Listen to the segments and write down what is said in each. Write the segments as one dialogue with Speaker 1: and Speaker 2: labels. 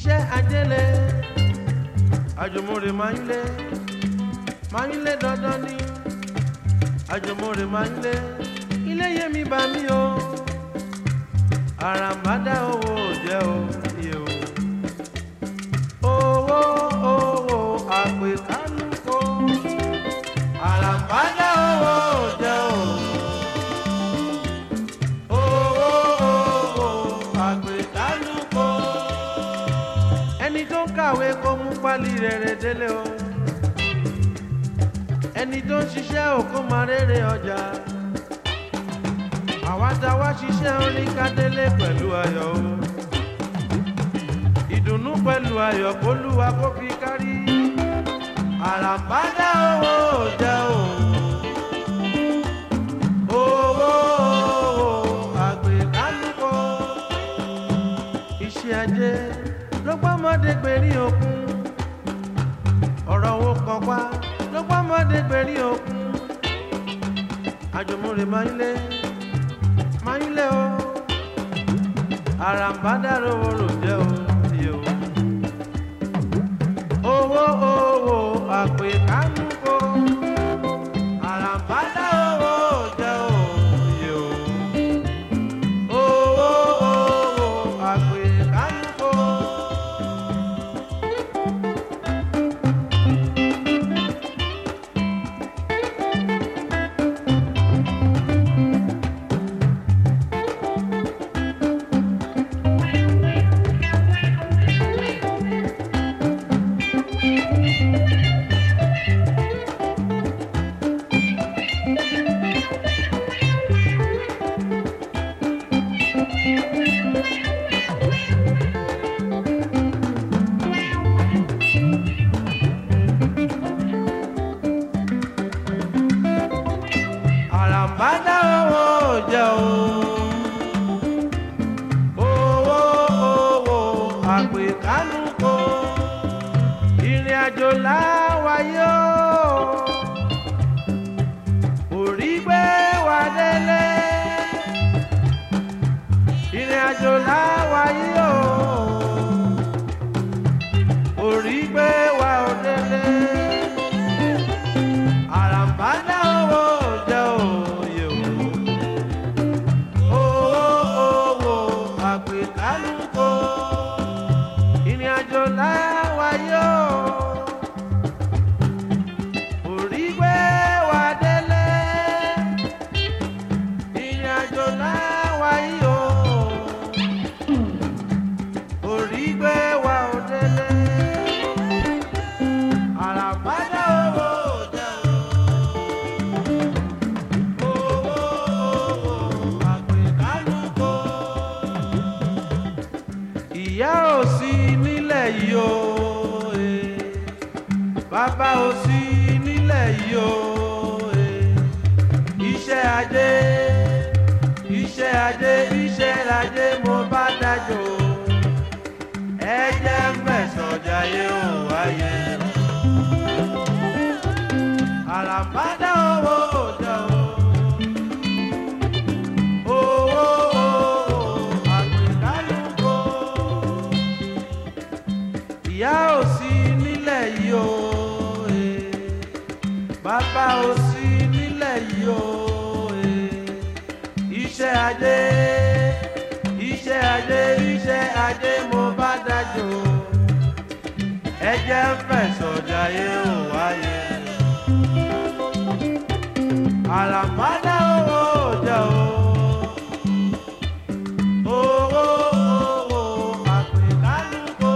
Speaker 1: iṣẹ́ ajẹ́lẹ̀ àjùmọ̀rè máa ń lé máa ń lé dandan ní àjùmọ̀rè máa ń lé ilé yé mi bá mi o àràmàdà owó ò jẹ́ o iye o owó owó àpè kánúkò àràmàdà owó ò jẹ́ o owó owó àpè kánúkò ẹni tó ń kàwé kó mú pálí rere délé o ẹni tó ń ṣiṣẹ́ ò kó máa rere ọjà àwa tá wá ṣiṣẹ́ orin kádélé pẹ̀lú ayọ̀ o ìdùnnú pẹ̀lú ayọ̀ kólúwa kó fi kárí àràbádá owó ò jẹ́ o owó àgbẹ̀kánúkọ iṣẹ́ ajé ló gbọ́mọdé gbèrí òkun ọ̀rọ̀ owó kan pa ló gbọ́mọdé gbèrí òkun àjùmọ̀rè máa ń lé máa ń lé o àràǹbádà rówó rò jẹ́ o iye o owó owó àpè kánúkò àràǹbádà owó jẹ́ o iye o owó owó àpè kánúkò. àràǹbádá owó jẹ́ o owó owó àpèkánúkò ìrìn àjò láwáyé o orí gbé wa délé ìrìn àjò láwáyé o orí gbé wa ò délé àràǹbádá owó jẹ́ òye o owó owó àpèkálùkò ìrìn àjò láwáyé o orí gbé wa délé ìrìn àjò láwáyé o orí gbé wa ò délé àràǹbádá owó jẹ́ o. ìyá ò sí nílẹ̀ yìí o eh. bàbá ò sí nílẹ̀ yìí o eh. iṣẹ́ ajé iṣẹ́ ajé iṣẹ́ ajé mo bá dájọ́ ẹ jẹ́ mẹ́sàn-án jayé ò wáyé àràbádá owó òjò o owó àpèkálùkò ìyá ò sí nílẹ̀ yìí o eh. bàbá ò sí nílẹ̀ yìí o eh. iṣẹ́ ajé iṣẹ́ ajé iṣẹ́ ajé mo bá dájọ́ ẹ jẹ́ fẹ̀sọ̀ jayé ò wáyé àràmádá owó jẹ́ o owó owó àpèkálùkò.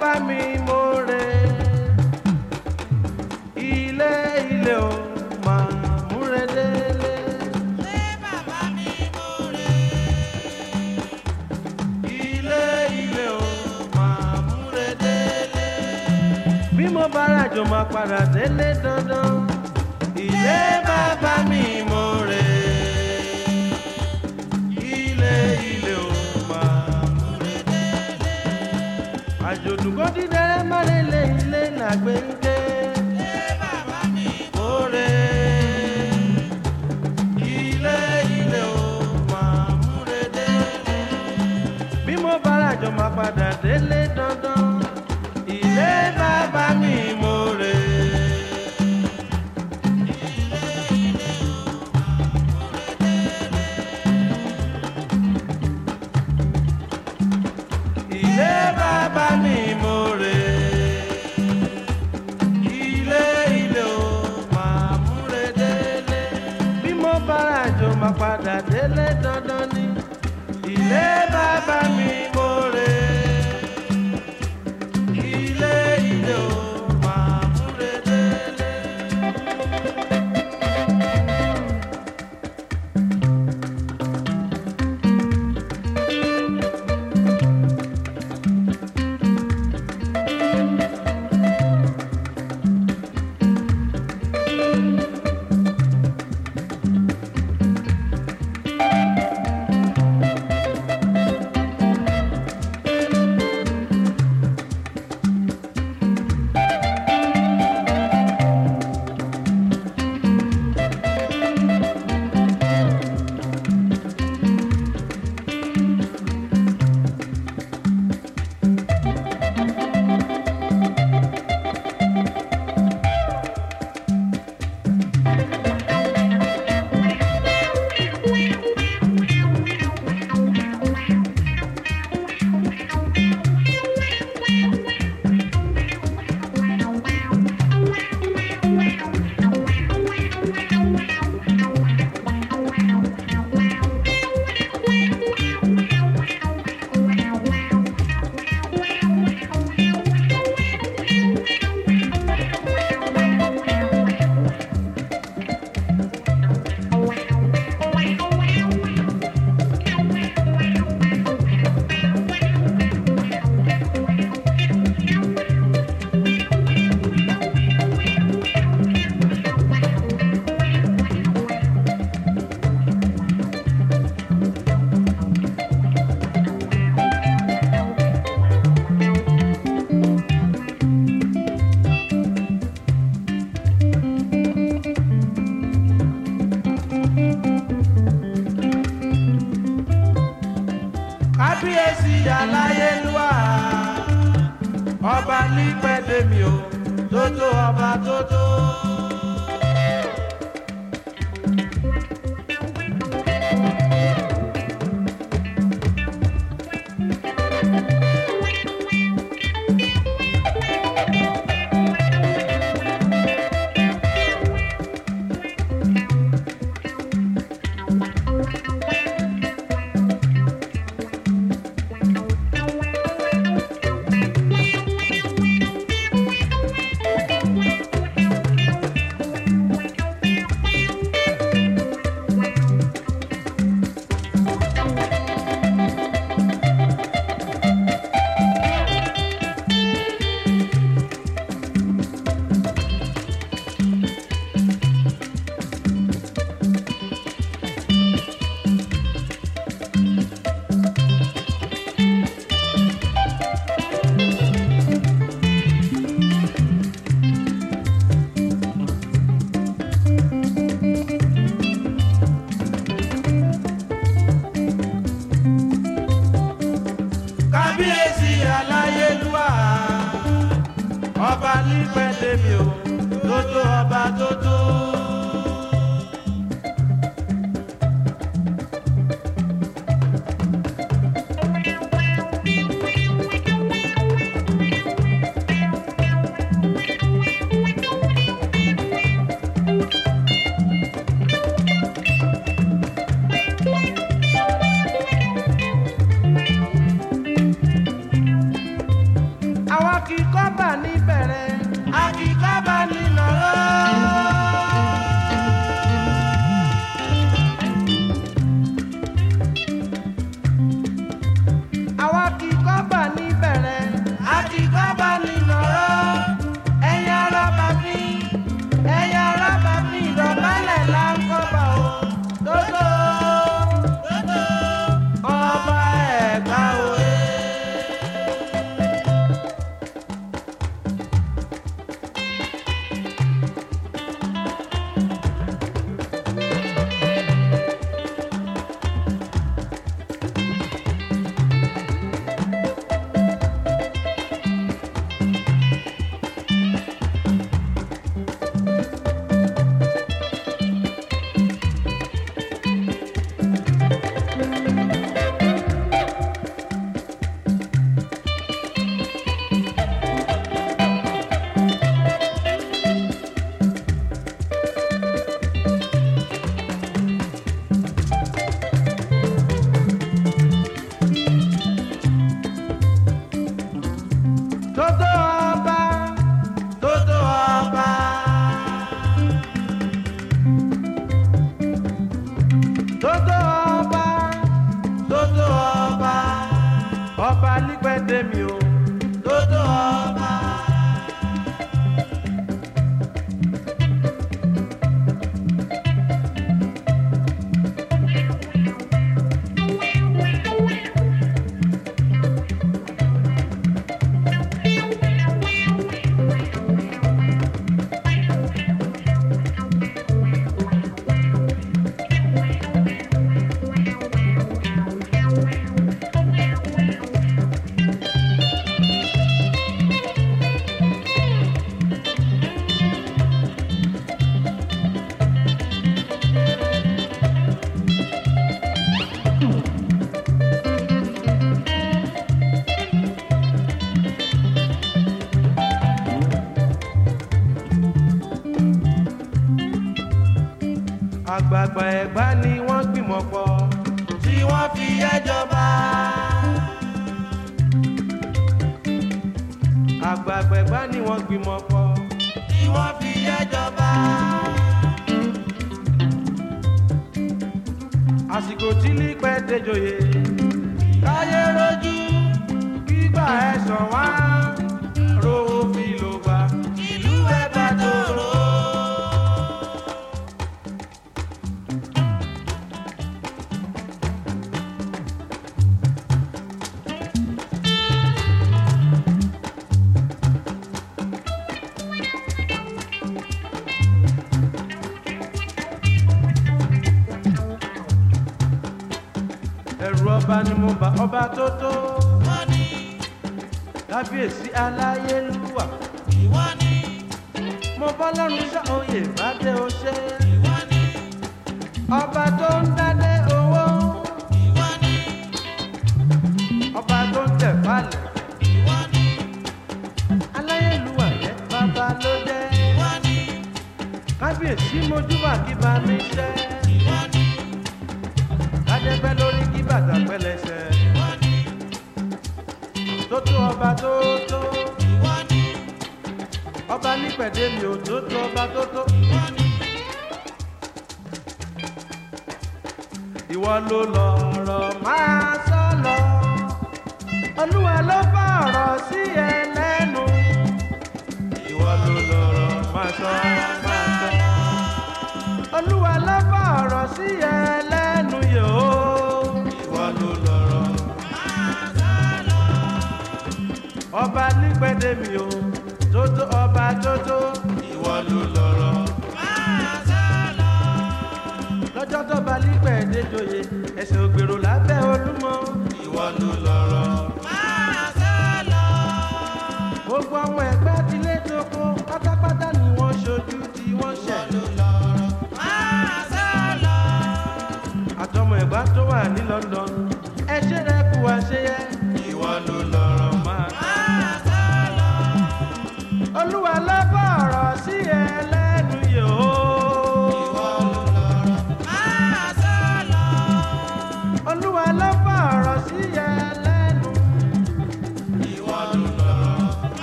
Speaker 1: bàbá mi mo rè ilé ilé o máa múre délé. ilé ilé o máa múre délé. bí mo bá ràjò máa padà délé dandan. ilé bàbá mi mo rè ilé ilé o máa múre délé. àjòdùn kò dídẹ́rẹ́ má lè lé ilé làgbé ń ké. mo rè ilé ilé o máa múre délé bí mo bá ràjọ máa padà délé dandan ilé bàbá mi mo rè. ilé bàbá mi mo rè. ilé ilé o máa múre délé. bí mo bá ràjọ máa padà délé dandan ni ilé bàbá mi mo rè ilé ilé o máa múre délé. kábíyèsí aláyélúwà ọba nípẹ̀lẹ́mì o tótó ọba tótó. àgbààgbà ẹ̀gbá ni wọ́n gbìmọ̀ pọ̀
Speaker 2: tí wọ́n fi ẹjọba.
Speaker 1: àgbààgbà ẹ̀gbá ni wọ́n gbìmọ̀ pọ̀
Speaker 2: tí wọ́n fi ẹjọba.
Speaker 1: àsìkò tí lípẹ́ déjòyè káyé rojú gbígbà ẹ̀sán wá rówó fi ló gbà
Speaker 2: ìlú ẹ̀ bá tòrò.
Speaker 1: ẹ̀rù ọba ni mo bá ọba tó tó
Speaker 2: wọ́n ní
Speaker 1: kábíyèsí aláyélúwà
Speaker 2: ìwọ́n ní
Speaker 1: mo bọ́ lọ́rùn sá oyè bá dé o ṣe
Speaker 2: ìwọ́n ní
Speaker 1: ọba tó ń dádé owó
Speaker 2: ìwọ́n ní
Speaker 1: ọba tó ń tẹ̀ falẹ̀
Speaker 2: ìwọ́n ní
Speaker 1: aláyélúwà yẹ bàbá ló jẹ́
Speaker 2: ìwọ́n ní
Speaker 1: kábíyèsí mojúbà kí bá mi ṣẹ́
Speaker 2: ìwọ́n ní
Speaker 1: kájẹ́pẹ́ lórí kí bàtà pẹ́lẹ́sẹ̀
Speaker 2: ìwọ́n ní
Speaker 1: tó tó ọba tó tó
Speaker 2: ìwọ́n ní
Speaker 1: ọba nípẹ̀dé mi ò tó tó ọba tó tó
Speaker 2: ìwọ́n ní
Speaker 1: ìwọ ló lọ̀rọ̀ máa sọ lọ olúwa ló bá ọ̀rọ̀ sí ẹ lẹ́nu ìwọ ló lọ̀rọ̀ máa sọ máa sọ olúwa ló bá ọ̀rọ̀ sí ẹ lẹ́nu yòó ìwọ ló lọ̀rọ̀ ọba nípẹ̀dé mi ò tó tó ọba tó tó ìwọ ló lọ̀rọ̀ lọ́jọ́ tó bá nípẹ̀dé joyè ẹsẹ̀ ògbèrò lábẹ́ olúmọ ìwọ ló lọ̀rọ̀. gbogbo àwọn ẹgbẹ́ tilé tóko pátápátá ni wọ́n ṣojú tí wọ́n ṣẹ̀. àtọmọ ẹ̀gbá tó wà ní London ẹ ṣe rẹ kú àṣeyẹ. ìwọ ló lọ̀rọ̀ máa. olúwa ló bá ọ̀rọ̀ sí ẹ lẹ́nu yòó. olúwa ló bá ọ̀rọ̀ sí ẹ lẹ́nu. ìwọ ló lọ̀rọ̀.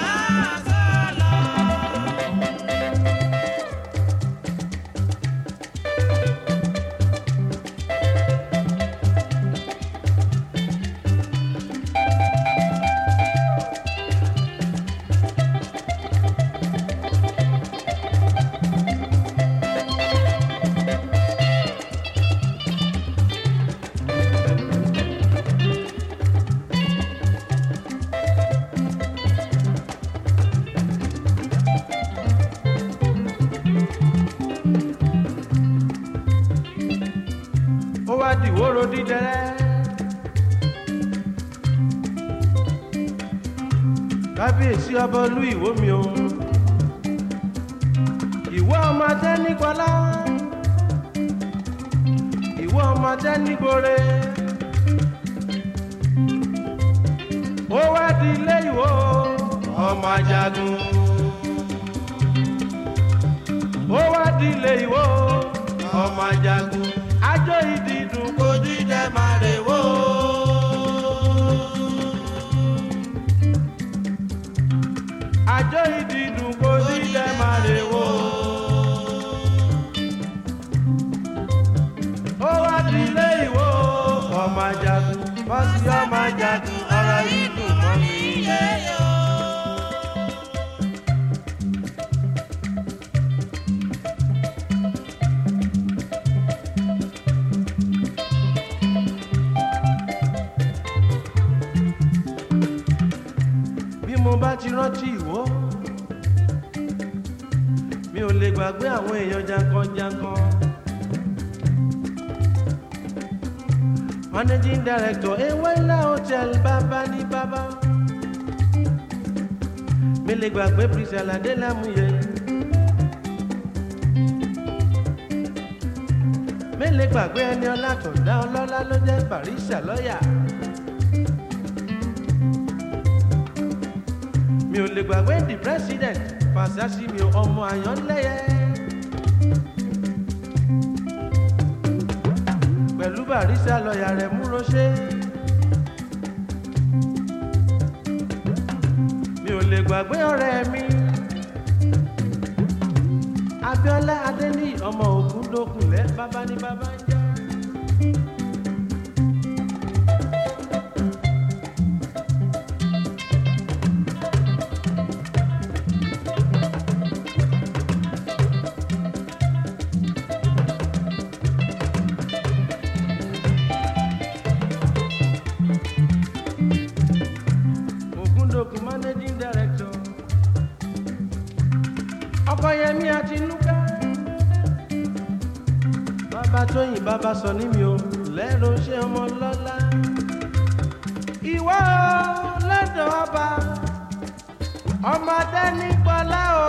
Speaker 1: ó wá dìwóró dídẹrẹ́. kábíyèsí ọba olú ìwó mi o ìwọ ọmọ tẹ nígbọlá ìwọ ọmọ tẹ nígbore ó wá di ilé ìwó ọmọ ajagun ó wá di ilé ìwó ọmọ ajagun ajó ìdìdùn kò dídẹ máa rè wó. àjọ ìdìdùn kò dídẹ máa rè wó. ó wá di ilé ìwó ọmọ ajagun bọ́sí ọmọ ajagun ọ̀rọ̀ yìí dùn mọ́ mi. bí mo bá ti rántí ìwó mi ò lè gbàgbé àwọn èèyàn jankan-jankan. managing director ewela hotel bàbá ní bàbá mi lè gbàgbé priscilla adélámúyẹ mi lè gbàgbé ẹni ọlátọ̀dá ọlọ́lá ló jẹ́ barista lọ́yà. mi ò lè gbàgbé the president fàṣásí mi ò ọmọ àyànlẹ́yẹ. pẹ̀lú barista lọ́ọ̀yà rẹ̀ mú roṣẹ́. mi ò lè gbàgbé ọ̀rẹ́ mi. Abíọ́lá Adéní ọmọ ògùn lókunlẹ̀ bàbá ní bàbá ń jẹ́. Ògúndòkun managing director. Ọkọyẹmí Àtinúkẹ́. Bàbá Tóyìn bàbá sọ ní mi ò lẹ́rọ ṣé ọmọ lọ́lá. Ìwọ lọ́dọ̀ ọba, ọmọdé nípọ̀lá o.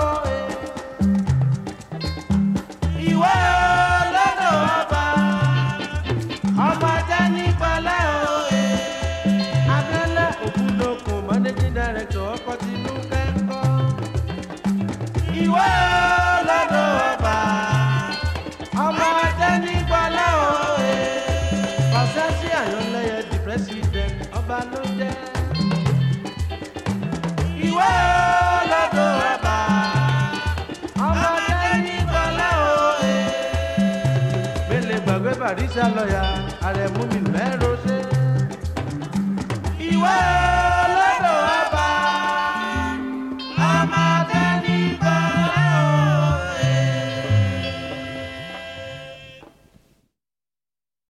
Speaker 1: Ìwọ lọ́dọ̀ ọba, ọmọdé nípọ̀lá o. Abẹ́lẹ̀ Ògúndòkun managing director ọkọ̀ Tinúkẹ́ ń kọ́. Ìwọ lọ́dọ̀ ọba, ọmọdé nípọ̀lá o. Ọ̀sẹ̀ sí àyànlẹ́yẹ di president ọba ló jẹ́. Ìwọ lọ́dọ̀ ọba, ọmọdé nípọ̀lá o. Mélé gbàgbé Bàrísà lọ́ọ̀yà, àrẹ̀mú mi lẹ́rọ ṣe.